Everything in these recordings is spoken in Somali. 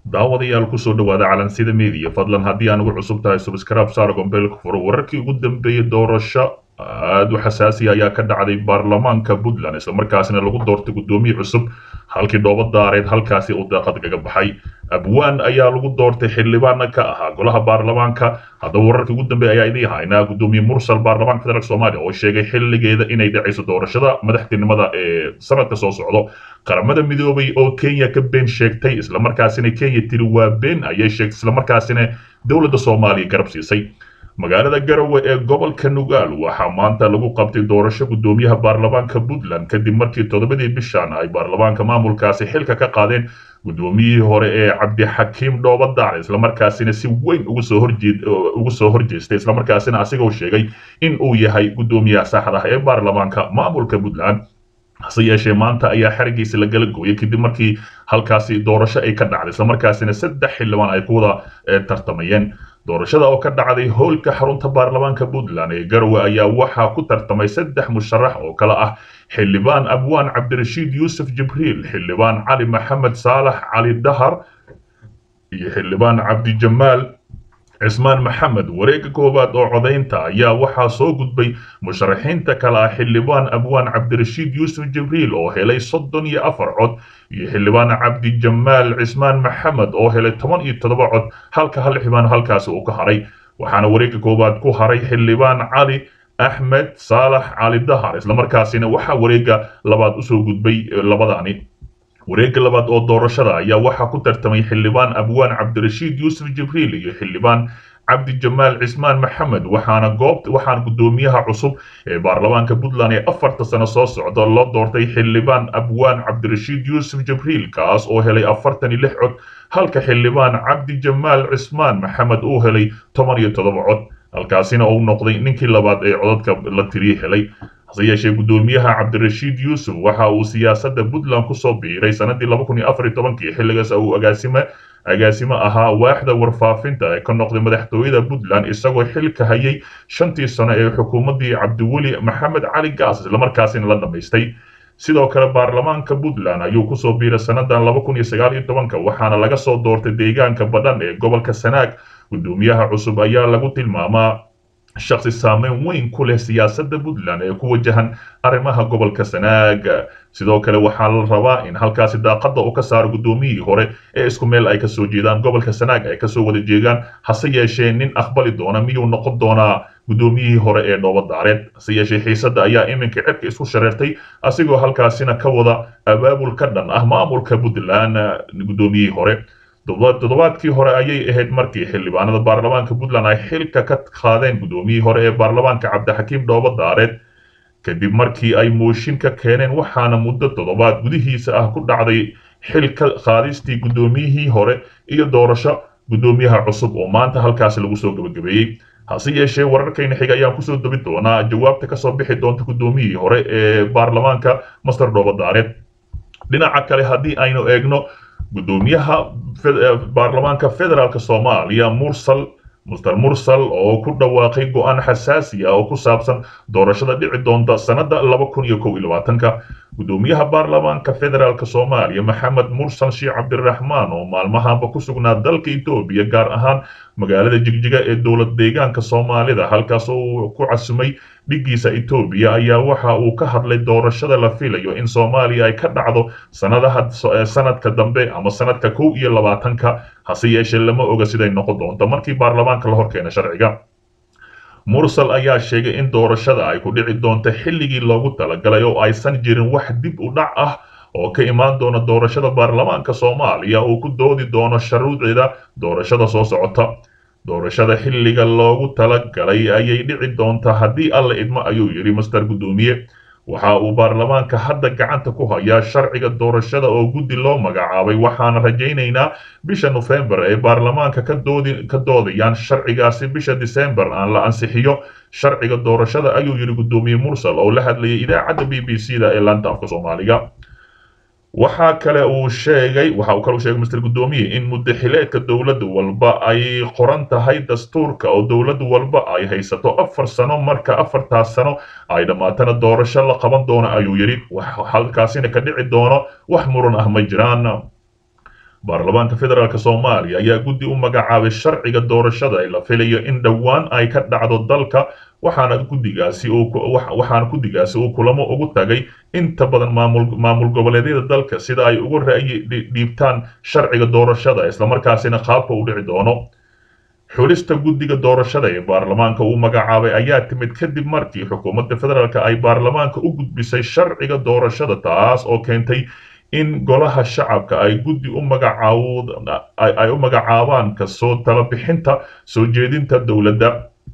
daawadayaal kusoo dhawaada calansida media fadlan haddii aan ugu cusub tahay subscribe saar gombeelka furo wararkii ugu dambeeyey doorasho aad u xasaasiya ayaa ka dhacday baarlamaanka puntland islamarkaasina lagu doortay guddoomiye cusub halkii dhooba daareed halkaasi uu daaqad kaga baxay abwaan ayaa lagu doortay xildhibaana ka ahaa golaha baarlamaanka haddaba wararkii ugu dambeeya ayaa idiin haynaa guddoomiye mursal baarlamaanka federaalk soomaaliya oo sheegay xilligeeda inay dhacayso doorashada madaxtinimada ee sanadka soo socdo qaramada midoobay oo kenya ka been sheegtay islamarkaasina kenya tiri waa been ayay sheegtay islamarkaasina dowladda soomaaliya garab siisay magaalada garowe ee gobolka nugaal waxaa maanta lagu qabtay doorasho guddoomiyaha baarlamaanka puntland kadib markii toddobadii bishan ay baarlamaanka maamulkaasi xilka ka qaadeen guddoomiyihii hore ee cabdixakiim dhoobadaar islamarkaasina si weyn ugu soo horjeed ugu soo horjeestay islamarkaasina asigoo sheegay in uu yahay guddoomiyaha saxda ah ee baarlamaanka maamulka puntland hase yeeshee maanta ayaa xarigiisa la gala gooyay kadib markii halkaasi doorasho ay ka dhacday islamarkaasina saddex xildhibaan ay ku wada tartamayeen doorashada oo ka dhacday howlka xarunta baarlamaanka puntland ee garowe ayaa waxaa ku tartamay saddex musharax oo kale ah xildhibaan abwaan cabdirashiid yuusuf jibriil xildhibaan cali maxamed saalax cali dahar iyo xildhibaan cabdijamaal cismaan maxamed wareegga koowaad oo codaynta ayaa waxaa soo gudbay musharaxiinta kale ah xildhibaan abwaan cabdirashiid yuusuf jibriil oo helay soddon iyo afar cod iyo xildhibaan cabdijamaal cismaan maxamed oo helay toban iyo toddoba cod halka hal xildhibaan halkaasi uu ka haray waxaana wareegga koowaad ku haray xildhibaan cali axmed saalax cali dahar islamarkaasina waxaa wareegga labaad usoo gudbay labadani wareegga labaad oo doorashada ayaa waxaa ku tartamay xildhibaan abwaan cabdirashiid yuusuf jibriil iyo xildhibaan cabdijamaal cismaan maxamed waxaana goobt waxaana guddoomiyaha cusub ee baarlamaanka puntland ee afarta sano soo socda loo doortay xildhibaan abwaan cabdirashiid yuusuf jibriil kaas oo helay afartan iyo lix cod halka xildhibaan cabdijamaal cismaan maxamed uu helay toban iyo toddoba cod halkaasina uu noqday ninkii labaad ee codadka la tiriye helay hase yeeshee guddoomiyaha cabdirashiid yuusuf waxa uu siyaasadda puntland kusoo biiray sanadii laba kun iyo afar iyo tobankii xilligaas uu agaasime agaasimo ahaa waaxda warfaafinta ee ka noqday madaxtooyada puntland isagoo xilka hayay shantii sano ee xukuumaddii cabdiweli maxamed cali gaas islamarkaasina la dhammaystay sidoo kale baarlamaanka puntland ayuu kusoo biiray sannadan laba kun iyo sagaal iyo tobanka waxaana laga soo doortay deegaanka badhan ee gobolka sanaag guddoomiyaha cusub ayaa lagu tilmaamaa shaksi saameyn weyn ku leh siyaasadda puntland ee ku wajahan arrimaha gobolka sanaag sidoo kale waxaa la rabaa in halkaasi daaqadda uu ka saaro guddoomiyihii hore ee isku meel ay kasoo jeedaan gobolka sanaag ay kasoo wada jeegaan hase yeeshee nin aqbali doona miyuu noqon doonaa guddoomiyihii hore ee dhoobadaareed hase yeeshee xiisadda ayaa iminka cirka isku shareertay asigoo halkaasina ka wada abaabul ka dhan ah maamulka puntland guddoomiyihii hore toddobaadkii hore ayay ahayd markii xildhibaanada baarlamaanka puntland ay xilka ka qaadeen guddoomiyihii hore ee baarlamaanka cabdixakiim dhoobadaareed kadib markii ay mooshin ka keeneen waxaana muddo toddobaad gudihiisa ah ku dhacday xilka qaadistii guddoomiyihii hore iyo doorasho guddoomiyaha cusub oo maanta halkaasi lagu soo gabagabeeyey hase yeeshee wararkayna xiga ayaan kusoo dabi doonaa jawaabta kasoo bixi doonta guddoomiyihii hore ee baarlamaanka master dhoobadaareed dhinaca kale haddii aynu eegno guddoomiyaha baarlamaanka federaalk soomaaliya mursal muster mursal oo ku dhawaaqay go-aan xasaasi ah oo ku saabsan doorashada dhici doonta sannada laba kun iyo kow iyo labaatanka guddoomiyaha baarlamaanka federaalk soomaaliya maxamed mursal sheekh cabdiraxmaan oo maalmahanba ku sugnaa dalka etoobiya gaar ahaan magaalada jigjiga ee dowlad deegaanka soomaalida halkaas oo ku casumay dhiggiisa etoobiya ayaa waxa uu ka hadlay doorashada la filayo in soomaaliya ay ka dhacdo sanadaha sanadka dambe ama sanadka kow iyo labaatanka hase yeeshee lama oga siday noqon doonto markii baarlamaanka la horkeena sharciga mursal ayaa sheegay in doorashada ay ku dhici doonto xilligii loogu talagalay oo aysan jirin wax dib u dhac ah oo ka imaan doona doorashada baarlamaanka soomaaliya uu ku doodi doono sharuucida doorashada soo socota doorashada xilliga loogu talagalay ayay dhici doontaa haddii alla idmo ayuu yidhi master guddoomiye waxa uu baarlamaanka hadda gacanta ku hayaa sharciga doorashada oo guddi loo magacaabay waxaana rajaynaynaa bisha nofembar ee baarlamaanka ka doodayaan sharcigaasi bisha disembar aan la ansixiyo sharciga doorashada ayuu yidhi guddoomiye mursal oo la hadlayay idaacadda b b c da ee laanta afka soomaaliga waxaa kale uu sheegay waxa uu kale u sheegay mister guddoomiye in muddaxileedka dowladda walba ay qoran tahay dastuurka oo dowladda walba ay haysato afar sano marka afartaas sano ay dhammaatana doorasho la qaban doono ayuu yidhi halkaasina ka dhici doono wax muran ah ma jiraan baarlamaanka federaalk soomaaliya ayaa guddi u magacaabay sharciga doorashada ee la filayo in dhowaan ay ka dhacdo dalka waxaana guddigaasi waxaana guddigaasi uu kulamo ugu tagay inta badan maamul maamul goboleedyada dalka sida ay ugu ra'yi dhiibtaan sharciga doorashada islamarkaasina qaabka u dhici doono xulista guddiga doorashada ee baarlamaanka uu magacaabay ayaa timid kadib markii xukuumadda federaalk ay baarlamaanka u gudbisay sharciga doorashada taas oo keentay in golaha shacabka ay guddi u magacaay u magacaabaan kasoo talabixinta soo jeedinta dowladda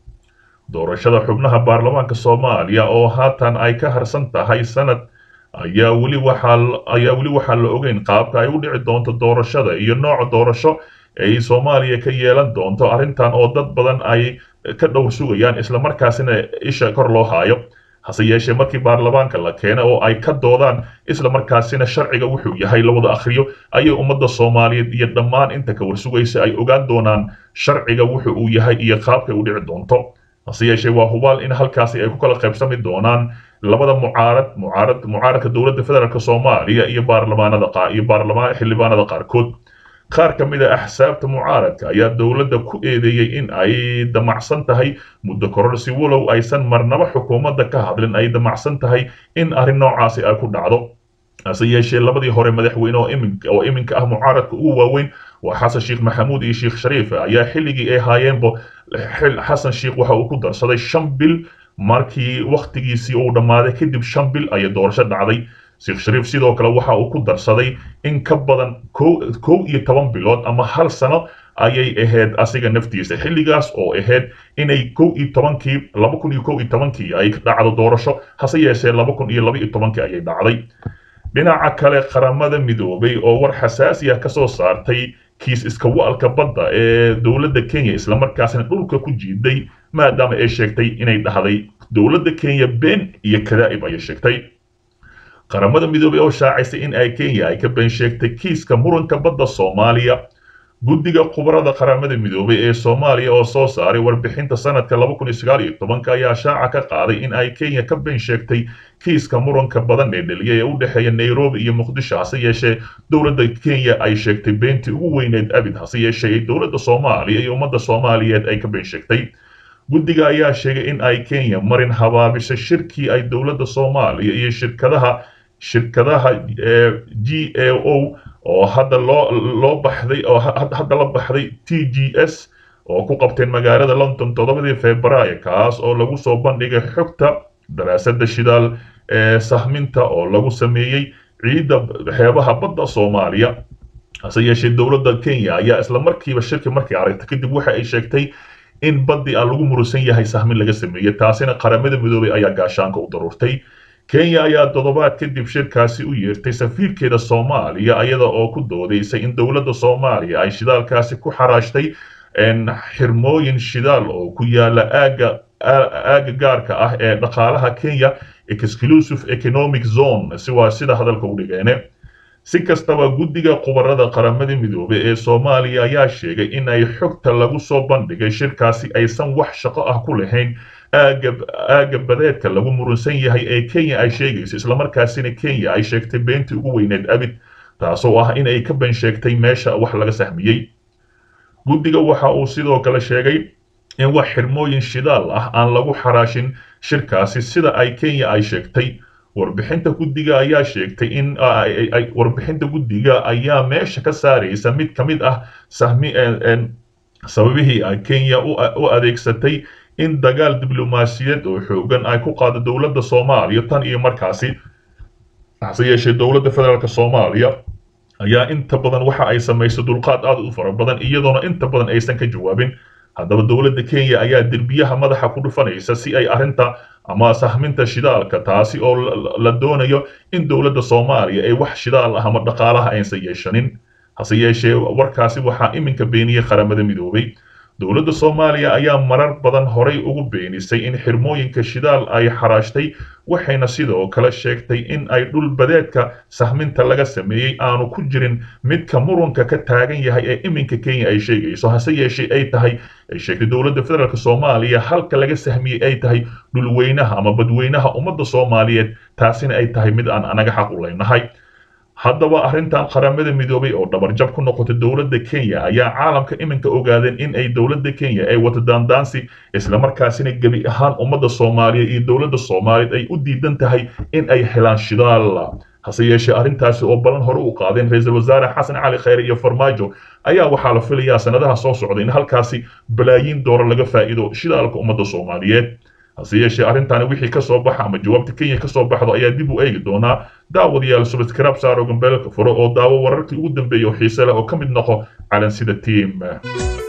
doorashada xubnaha baarlamaanka soomaaliya oo haatan ay ka harsan tahay sanad ayaa weli waxaa ayaa weli waxaa la ogeyn qaabka ay u dhici doonto doorashada iyo nooca doorasho ay soomaaliya ka yeelan doonto arrintan oo dad badan ay ka dhowr sugayaan islamarkaasina isha kor loo haayo hase yeeshee markii baarlamaanka la keena oo ay ka doodaan islamarkaasina sharciga wuxuu yahay la wada akhriyo ayay ummadda soomaaliyeed iyo dhammaan inta ka warsugaysa ay ogaan doonaan sharciga wuxu uu yahay iyo qaabkay u dhici doonto hase yeeshee waa hubaal in halkaasi ay ku kala qaybsami doonaan labada mucaarad mucaarad mucaaradka dowladda federaalk soomaaliya iyo baarlamaanada iyo baarlamaan xildhibaanada qaarkood qaar ka mid a axsaabta mucaaradka ayaa dowladda ku eedeeyey in ay damacsan tahay muddo kororsi walow aysan marnaba xukuumadda ka hadlin ay damacsan tahay in arrin noocaasi ay ku dhacdo hase yeeshee labadii hore madaxweyne oo iminka oo iminka ah mucaaradka ugu waaweyn waa xasan sheekh maxamuud iyo sheekh shariif ayaa xilligii ay haayeenba xasan sheekh waxa uu ku darsaday shan bil markii wakhtigiisii uu dhammaaday kadib shan bil ayay doorasho dhacday sheekh shariif sidoo kale waxa uu ku darsaday in ka badan kow iyo toban bilood ama hal sano ayay ahayd asiga naftiisa xilligaas oo ahayd inay kow iyo tobankii laba kun iyo kow iyo tobankii ay dhacdo doorasho hase yeeshee laba kun iyo laba iyo tobankii ayay dhacday dhinaca kale qaramada midoobay oo war xasaasi ah kasoo saartay kiis iska wa'alka badda ee dowladda kenya islamarkaasina dhulka ku jiiday maadaama ay sheegtay inay dhahday dowladda kenya been iyo kadaa'ib ayay sheegtay qaramada midoobay oo shaacisay in ay kenya ay ka been sheegtay kiiska muranka badda soomaaliya guddiga khubarada qaramada midoobay ee soomaaliya oo soo saaray warbixinta sanadka laba kun iyo sagaal iyo tobanka ayaa shaaca ka qaaday in ay kenya ka been sheegtay kiiska muranka badan ee dhaliya ee u dhexeeya nairobi iyo muqdisho hase yeeshee dowladda kenya ay sheegtay beentii ugu weyneed abid hase yeeshee dowladda soomaaliya iyo ummadda soomaaliyeed ay ka been sheegtay guddiga ayaa sheegay in ay kenya marin habaabisay shirkii ay dowladda soomaaliya iyo shirkadaha shirkadaha g a o oo hadda loo loo baxday oo hadda la baxday t g s oo ku qabteen magaalada london toddobadii februaayo kaas oo lagu soo bandhigay xogta daraasadda shidaal ee sahminta oo lagu sameeyey ciidda xeebaha badda soomaaliya hase yeeshee dowladda kenya ayaa isla markiiba shirki markay aragtay kadib waxa ay sheegtay in baddii aan lagu murusan yahay sahmin laga sameeyey taasina qaramada midoobay ayaa gaashaanka u daruurtay kenya ayaa toddobaad kadib shirkaasi u yeertay safiirkeeda soomaaliya iyada oo ku doodaysay in dowladda soomaaliya ay shidaalkaasi ku xaraashtay xirmooyin shidaal oo ku yaala aaga aaga gaarka ah ee dhaqaalaha kenya exclusive economic zone si waa sida hadalka u dhigeene si kastaba guddiga khubarada qaramada midoobay ee soomaaliya ayaa sheegay in ay xogta lagu soo bandhigay shirkaasi aysan wax shaqo ah ku lahayn aaga aaga badeedka lagu murunsan yahay ee kenya ay sheegayso islamarkaasina kenya ay sheegtay beentii ugu weyneed abid taasoo ah in ay ka been sheegtay meesha wax laga sahmiyey guddiga waxa uu sidoo kale sheegay in wax xirmooyin shidaal ah aan lagu xaraashin shirkaasi sida ay kenya ay sheegtay warbixinta guddiga ayaa sheegtay in warbixinta guddiga ayaa meesha ka saaraysa mid ka mid ah sahmi sababihii ay kenya u adeegsatay in dagaal diblomaasiyadeed oo xoogan ay ku qaado dowladda soomaaliya tan iyo markaasi hase yeeshee dowladda federaalk soomaaliya ayaa inta badan waxa ay samayso dulqaad aad u fara badan iyadoona inta badan aysan ka jawaabin haddaba dowladda kenya ayaa derbiyaha madaxa ku dhufanaysa si ay arrinta ama sahminta shidaalka taasi oo la doonayo in dowladda soomaaliya ay wax shidaal ah ama dhaqaalaha aysan yeeshanin hase yeeshee warkaasi waxaa iminka beeniyey qaramada midoobay dowladda soomaaliya ayaa marar badan horay ugu beenisay in xirmooyinka shidaal ay xaraashtay waxayna sidoo kale sheegtay in ay dhul badeedka sahminta laga sameeyey aanu ku jirin midka muranka ka taagan yahay ee iminka kenya ay sheegayso hase yeeshee ay tahay ay sheegtay dowladda federaalk soomaaliya halka laga sahmiyey ay tahay dhulweynaha ama badweynaha ummadda soomaaliyeed taasina ay tahay mid aan anaga xaq u leynahay haddaba arrintan qaramada midoobay oo dhabarjab ku noqotay dowladda kenya ayaa caalamka iminka ogaadeen in ay dowladda kenya ay wata daandaansi islamarkaasina gebi ahaan ummadda soomaaliyeed iyo dowladda soomaaliyeed ay u diidan tahay in ay helaan shidaal hase yeeshee arrintaasi oo balan hore u qaadeen ra-iisul wasaare xasan cali khayre iyo farmaajo ayaa waxaa la filayaa sanadaha soo socda in halkaasi balaayiin doora laga faa'iido shidaalka ummadda soomaaliyeed hase yeeshee arrintaani wixii ka soo baxa ama jawaabta kenya ka soo baxdo ayaa dib u eegi doonaa daawadayaal subscribe saaro gambeelka furo oo daawo wararkii ugu dambeeyay oo xiise leh oo ka mid noqo calansida team